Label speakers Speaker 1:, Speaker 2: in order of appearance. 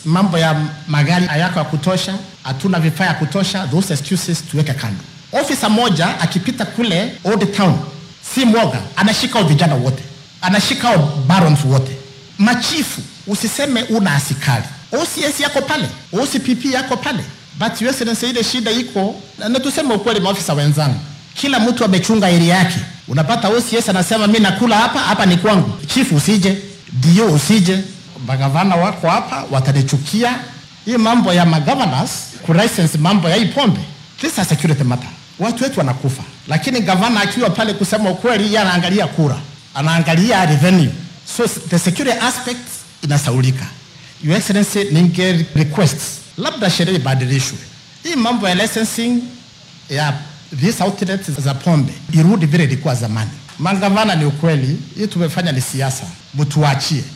Speaker 1: mambo ya magari hayako ya kutosha, hatuna vifaa ya kutosha, those excuses tuweke kando. Ofisa moja akipita kule Old Town, si mwoga, anashika hao vijana wote, anashika hao barons wote, machifu. Usiseme una askari, OCS yako pale, OCPP yako pale, but your excellency, ile shida iko na, na tuseme ukweli, maofisa wenzangu, kila mtu amechunga area yake. Unapata OCS anasema mi nakula hapa hapa, ni kwangu. Chifu usije, dio usije, magavana wako hapa watanichukia. Hii mambo ya magovernors kulicense mambo ya hii pombe, this is a security matter. Watu wetu wanakufa, lakini gavana akiwa pale, kusema ukweli, yeye anaangalia kura, anaangalia revenue, so the security aspect inasaulika. Your Excellency, ninge request labda sheria ibadilishwe, hii mambo ya licensing ya these outlets za pombe irudi vile ilikuwa zamani. Magavana, ni ukweli, hii tumefanya ni siasa, mtuachie